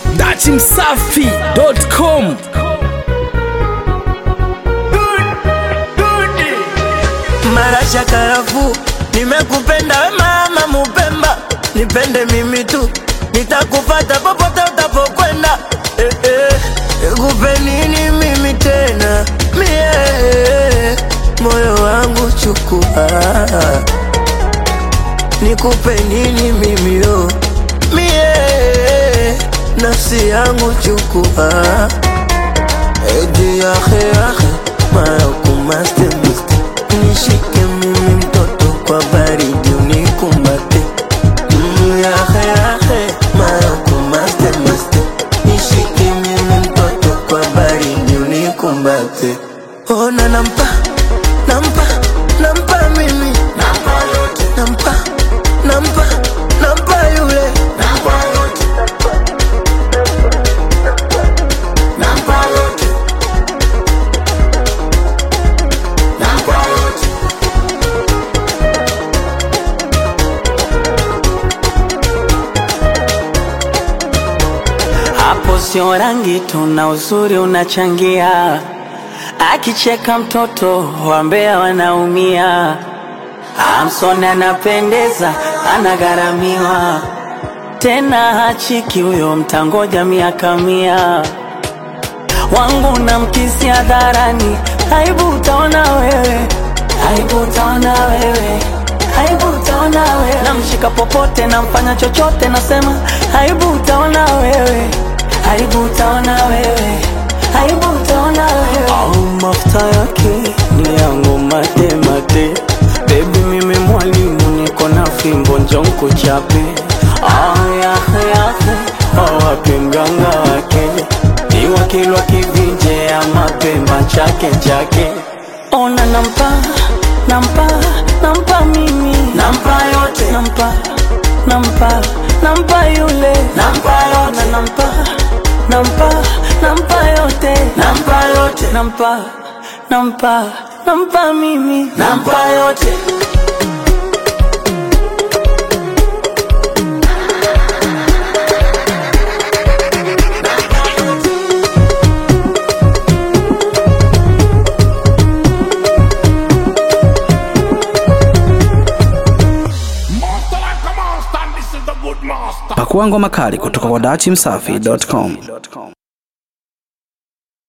dachimsafi.com Marasha karafu, nimekupenda we mama Mupemba, nipende mimi tu, nitakupata popote utapokwenda. Eh, eh, nikupe nini mimi tena mie, moyo wangu chukua, nikupe nini mimi yo mie, nafsi yangu chukua, edi yahe yahe, mara kumaste muste nishike mimi mtoto kwa baridi unikumbate Mm, yahe yahe mara kumaste maste nishike mimi mtoto kwa baridi unikumbate ona nampa nampa nampa mimi nampa yote nampa nampa nampa yule nampa yote nampa yote nampa yote Hapo sio rangi tu na uzuri unachangia, akicheka mtoto wambea wanaumia. Amson anapendeza, anagharamiwa tena, hachiki huyo, mtangoja miaka mia. Wangu na mkisi hadharani, aibu utaona wewe, aibu utaona wewe, aibu utaona wewe. Namshika popote, namfanya chochote, nasema aibu utaona wewe, aibu utaona wewe, aibu utaona wewe. Au mafuta yake ni yangu mate mate, baby mimi mwalimu, niko na fimbo njonko chape. Ah, yahe yahe, awape mganga wake ni wakilwa kivinje ya mapemba chake chake. Ona nampa nampa nampa mimi nampa yote nampa nampa nampa yule nampa yote nampa nampa nampa yote nampa yote nampa nampa nampa mimi nampa yote Master like a monster, and this is the good master. pakua ngoma kali kutoka kwa dachimsafi.com